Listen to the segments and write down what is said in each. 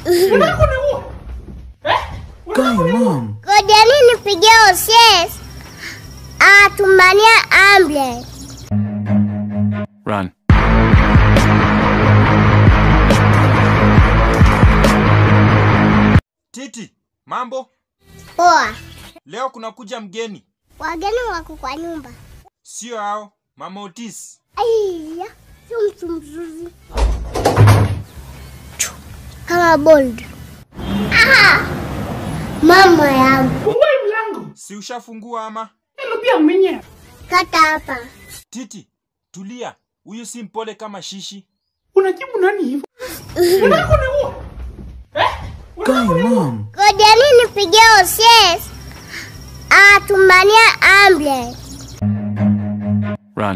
Guy, mom. Ngojeni nipigie OCS atumania ambulance. Run. Titi, mambo? Poa, Leo kunakuja mgeni. wageni wako kwa nyumba. Sio hao, Mama Otis. Aiya, sio mtu mzuri kama bold. Aha, mama yangu, Si ushafungua ama? kata hapa. Titi, tulia. Huyu si mpole kama shishi. unajibu nani hivyo Guy, mom. Ngojeni nipigie OCS atumania ambulance. Run.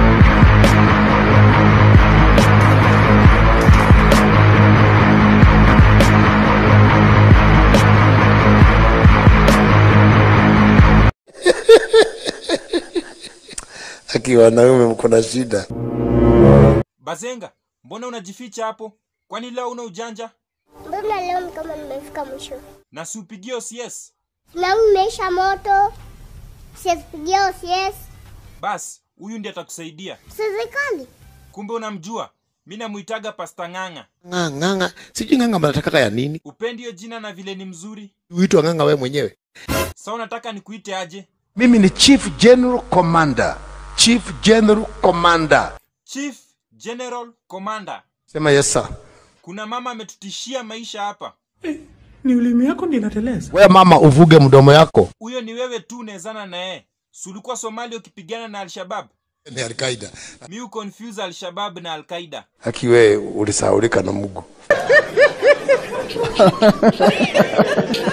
Aki wanaume mko na shida. Bazenga, mbona unajificha hapo? Kwani leo una ujanja? Mbona leo ni kama nimefika mwisho? Na si upigie OCS? Na umeisha moto, sipigie OCS. Bas, huyu ndiye atakusaidia. Serikali Kumbe unamjua. Mi namuitaga Pasta Ng'ang'a. Ng'ang'a, ng'ang'a. Sijui ng'ang'a mnatakaka ya nini? Upendi hiyo jina na vile ni mzuri. Uitwa ng'ang'a wewe mwenyewe. Sa unataka nikuite aje? Mimi ni Chief General Commander. Chief General Commander. Chief General Commander. Sema yes sir. Kuna mama ametutishia maisha hapa. ni ulimi yako ndi inateleza Wewe mama uvuge mdomo yako. Huyo ni wewe tu unawezana na yeye. Si ulikuwa Somalia ukipigana na Al-Shabaab? Ni Al-Qaeda. Mi confuse Al-Shabaab na Al-Qaida. Aki wewe ulisahaulika na Mungu.